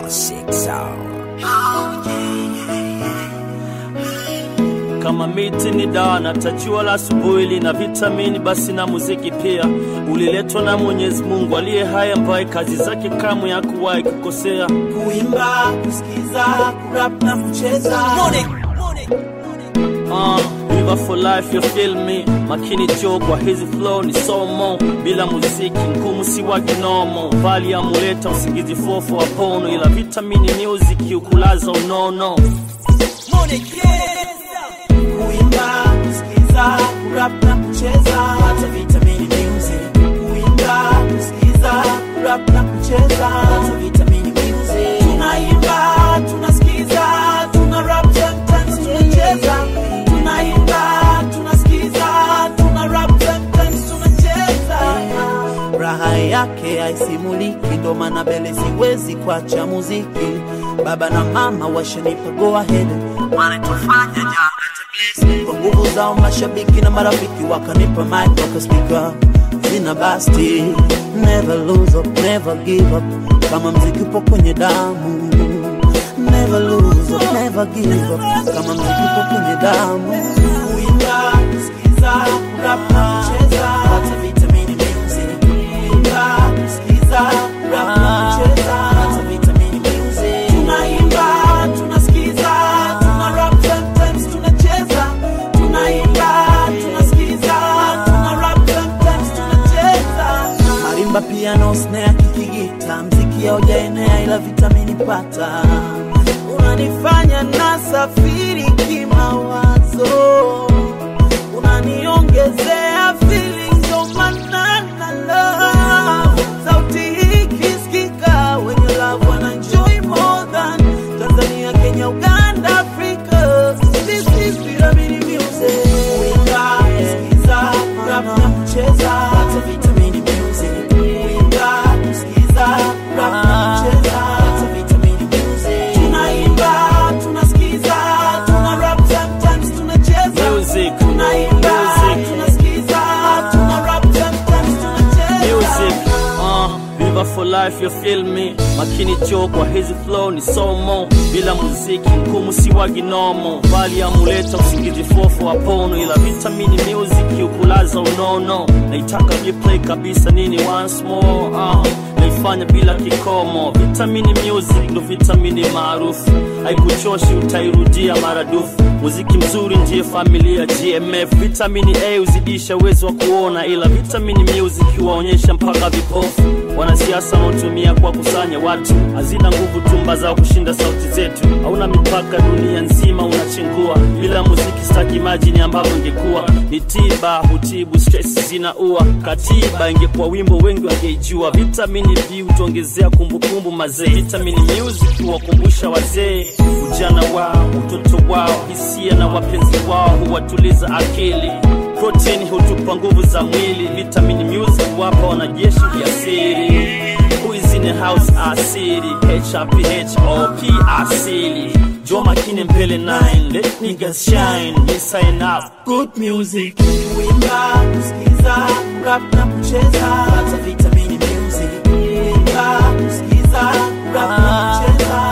Classic sound. Kama miti ni dawa na tajua la asubuhi lina vitamini, basi na muziki pia uliletwa na Mwenyezi Mungu aliye hai, ambaye kazi zake kamwe hakuwahi kukosea. kuimba, kusikiza, kurap na kucheza. Uh, River for life you feel me makini jo kwa hizi flow ni somo bila muziki ngumu si wa kinomo bali amuleta usingizi fofo wapono ila vitamini music ukulaza unono Kuimba, kusikiza, kurap na kucheza. Hata vitamini music. Kuimba, kusikiza, kurap na kucheza. Hata vitamini music. Tunaimba, tunasikiza, tuna rap sometimes tunacheza. Tunaimba, tunasikiza, tuna rap sometimes tunacheza. Raha yake haisimuliki, ndo maana mbele siwezi kuacha muziki. Baba na mama washanipa go ahead, wanatufanya janga kwa nguvu zao mashabiki na marafiki wakanipa mic wakaspika zina basti never lose up, never give up kama mziki upo kwenye damu never lose up, never give up kama mziki upo kwenye damu kuimba kusikiza kurap na kucheza hata vitamini music kuimba kusikiza kurap na kucheza hata vitamini music tunaimba tunasikiza tuna rap sometimes tunacheza tunaimba tunasikiza tuna rap sometimes tunacheza marimba piano snare kikigita mziki haujaenea ila vitamini pata unanifanya nasafiri kimawazo unaniongezea feelings ndo maana na love sauti hii kisikika wenye love wana enjoy more than Tanzania Kenya Uganda Africa this is Pyramid Music kuimba kusikiza rap na kucheza hata vitamini music kuimba kusikiza rap na kucheza hata vitamini music tunaimba tunasikiza tuna rap sometimes tunacheza Music, tunaimba music. tunasikiza tuna rap sometimes tunacheza music uh, River for life you feel me makini jo kwa hizi flow ni somo bila muziki ngumu si wa ginomo bali amuleta usingizi fofo wapono ila vitamini music ukulaza unono naitaka replay kabisa nini once more uh, naifanya bila kikomo vitamini music ndo vitamini maarufu haikuchoshi utairudia maradufu muziki mzuri ndiye familia gmf vitamini a huzidisha uwezo wa kuona ila vitamini music huwaonyesha mpaka vipofu wanasiasa wanaotumia kwa kusanya watu hazina nguvu tumba zao kushinda sauti zetu hauna mipaka dunia nzima unachengua bila muziki staki majini ambavyo ingekuwa ni tiba hutibu stress zinaua katiba ingekuwa wimbo wengi wangeijua vitamini b hutuongezea kumbukumbu mazee vitamini music huwakumbusha wazee ujana wao utoto wao hisia na wapenzi wao huwatuliza akili protein hutupa nguvu za mwili vitamini music wapa wanajeshi ujasiri Who is in the house asili HRPHOP asili jo makine mbele 9 let niggas shine we sign up good music kuimba kusikiza rap na kucheza hata vitamini music kuimba kusikiza rap na kucheza